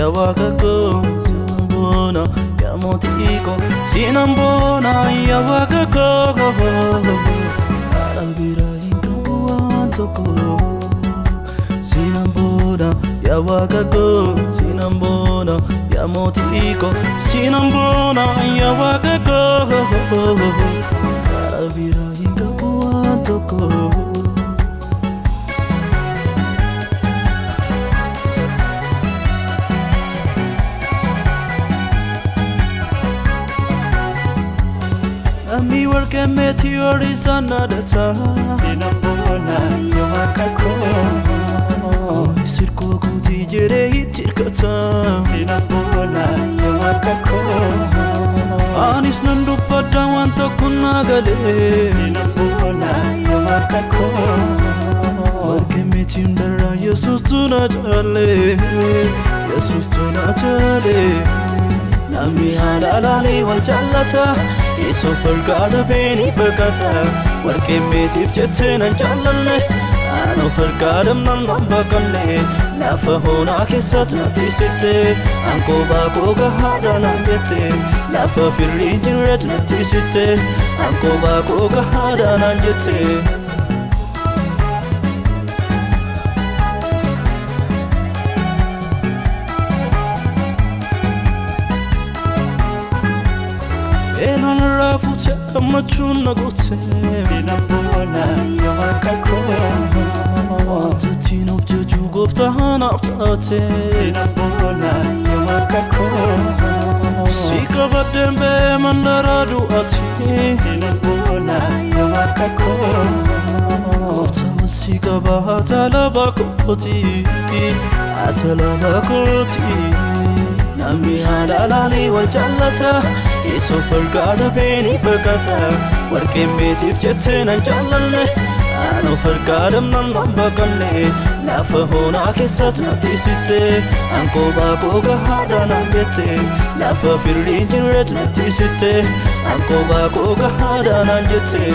ya waaqa koo sinan boona ya mootii koo sinan boona ya waaqa koo haadha bira hin qabu waan tokko sinan boona ya waaqa koo sinan boona ya mootii koo sinan boona ya waaqa koo haadha bira hin qabu waan tokko. Ami warqee meetiyoorii sanadata Sinambona yomakako Ani sirkoo kootii jedhee itti hirkata Sinambona yomakako Anis nan dubbadda waan tokko naa galee Sinambona yomakako Warqee meetii hundarraa Yesuus tu na jaale Yesuus tu na jaale Namni haala laalee wal jaallata Yesuuf fargaadha beeni baqata Warqee meetiif jettee nan jaallalle Anoo fargaadham nan nan baqalle Lafa hoonaa keessatti natti sitte Ankoo baakoo gahaadha naan jette Lafa firrii jirreetu natti sitte Ankoo baakoo gahaadha naan jette Eenaan irraa fuute gammachuun na goote Sinambona yomakako Wanta ittiin of jajuu gooftaa naaf taate Sinambona yomakako Si qabadheen bee mandaraa du'aati Sinambona yomakako Gooftaa wal si qaba haata laba kooti Haata laba kooti Namni haala laalii wal jaallata Yesuuf fargaadha beeni baqata Warqeen meetiif jettee nan jaallalle Anoo fargaadham nan nan baqalle Lafa hoonaa keessatti natti sitte Ankoo baakoo gahaadha naan jette Lafa firrii jirreetu natti sitte Ankoo baakoo gahaadha naan jette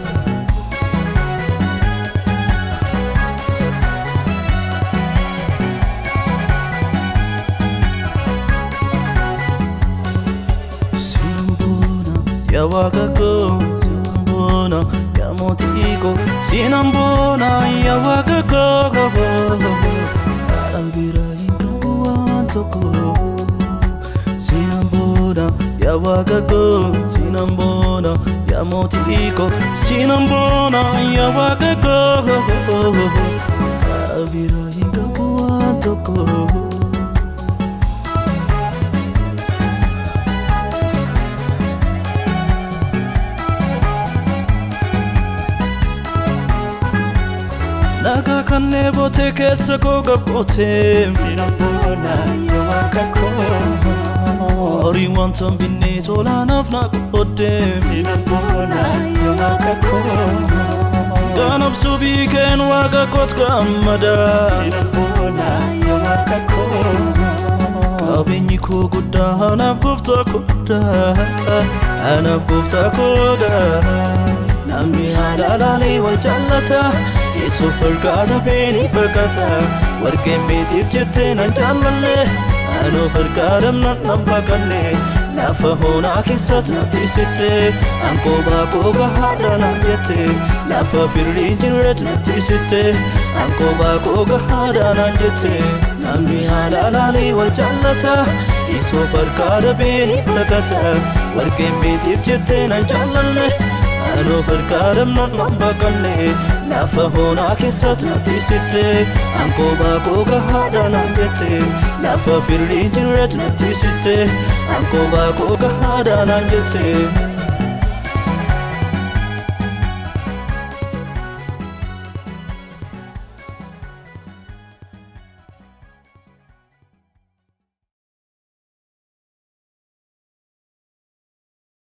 Sinambona ya waaqa koo Sinambona ya mootii koo Sinambona ya waaqa koo Haadha bira hin qabu waan tokko Sinambona ya waaqa koo Sinambona ya mootii koo Sinambona ya waaqa koo Haadha bira hin qabu waan tokko Nagaa kannee bootee keessa koo gabbootee Sinambona yomakako Horii wanta binnee tolaanaaf na qooddee Sinambona yomakako Ganabsuu biikeen waaqa koot gammadaa Sinambona yomakako Qabeenyi koo guddaa anaaf gooftaa koodaa Anaaf gooftaa koodaa Namni haala laalee wal jaallata Yesuuf fargaadha beeni baqata Warqeen meetiif jettee nan jaallalle Anoo fargaadham nan nan baqalle Lafa hoonaa keessatti natti sitte Ankoo baakoo gahaadha naan jette Lafa firrii jirreetu natti sitte Ankoo baakoo gahaadha naan jette Namni haala laalee wal jaallata Yesuuf fargaadha beeni baqata Warqeen meetiif jettee nan jaallalle Anoo fargaadham nan nan baqalle Lafa hoonaa keessatti natti sitte Ankoo baakoo gahaadha naan jette Lafa firrii jirreetu natti sitte Ankoo baakoo gahaadha naan jette